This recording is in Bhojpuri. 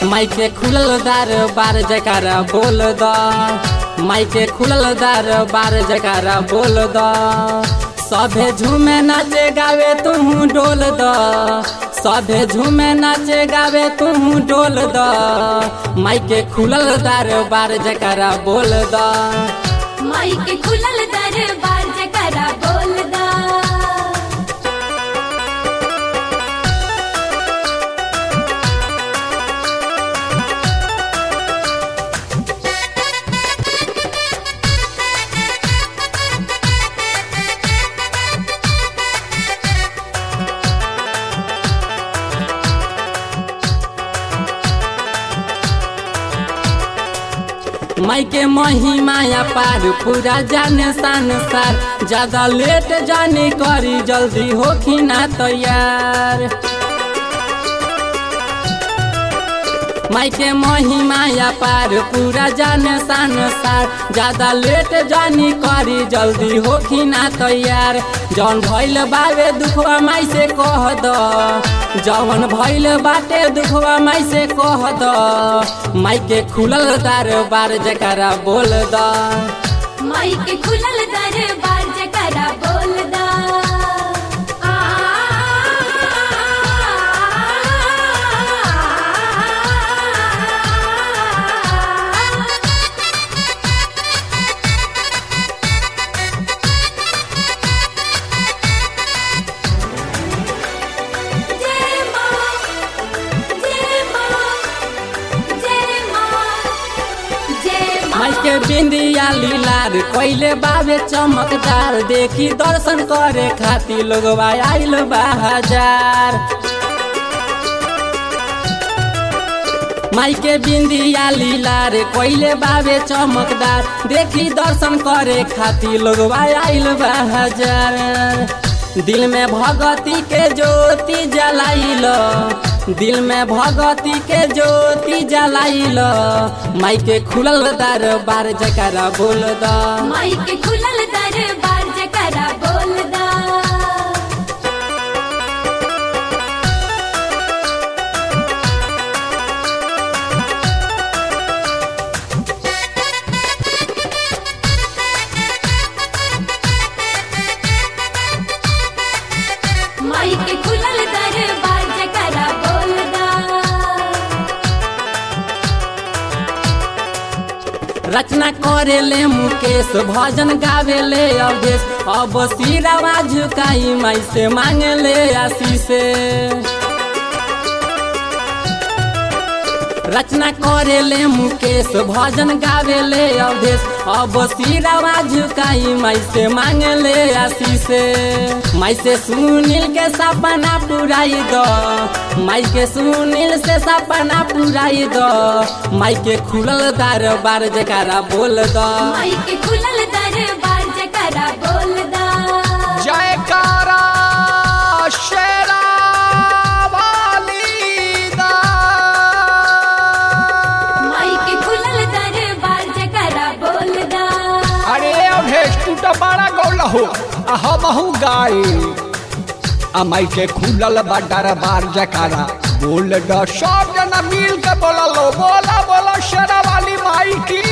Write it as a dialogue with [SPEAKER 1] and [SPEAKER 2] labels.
[SPEAKER 1] माइके खुलल दार बार जकारा बोल द माइके खुलल दार बार जकारा बोल द सभे झूमे नाचे गावे तू डोल द सभे झूमे नाचे गावे तू डोल द माइके खुलल दार बार जकारा बोल द
[SPEAKER 2] माइक खुलल दरबार जकरा बोल दा
[SPEAKER 1] माइके महिमाया पार पूरा जाने संसार ज्यादा लेट जाने करी जल्दी होखी ना तैयार माइके महिमाया पार पूरा जाने संसार ज्यादा लेट जानी करी जल्दी होखी ना तैयार जौन भइल बावे दुखवा माई से कह द जौन भइल बाटे दुखवा माई से कह द माइके खुलल दार बार जकरा बोल द
[SPEAKER 2] माइक खुलल दरबार जकरा बोल दा आ जय मां जय मां जय मां जय मां
[SPEAKER 1] माइके बिंदिया लीलार कोइले बाबे चमकदार देखी दर्शन करे खातिर लोगवा आइल बा हजार माइके बिंदिया लीलार कोइले बाबे चमकदार देखी दर्शन करे खातिर लोगवा आइल बा हजार दिल में भगती के ज्योति जलाइल दिल में भगती के ज्योति जलाइल माइके खुलल दार बार जकरा बोल द
[SPEAKER 2] माइक खुलल दरबार जकरा बोल दा माइक खुलल दरबार जकरा बोल दा
[SPEAKER 1] रचना करेले मुकेश भजन गावेले अवधेश अब सिरावा झुकाई माई से मांगले आशीष रचना करेले मुकेश भजन गावेले अवधेश अब सिरावा झुकाई माई से मांगले आशीष माई से सुनील के सपना पुराई दो माई के सुनील से सपना पुराई दो माई के खुलल दार बार जकारा बोल दो
[SPEAKER 2] माइक खुलल दरबार जकरा बोल दा
[SPEAKER 3] जयकारा शेरा वाली दा
[SPEAKER 2] माइक खुलल दरबार जकरा बोल दा
[SPEAKER 3] अरे अभेश तू तो बड़ा गौल हो आ हमहू गाई आ माई के खुलल बा दरबार जकारा बोल द सब जना मिल के बोला लो बोला बोला शेरा वाली माई की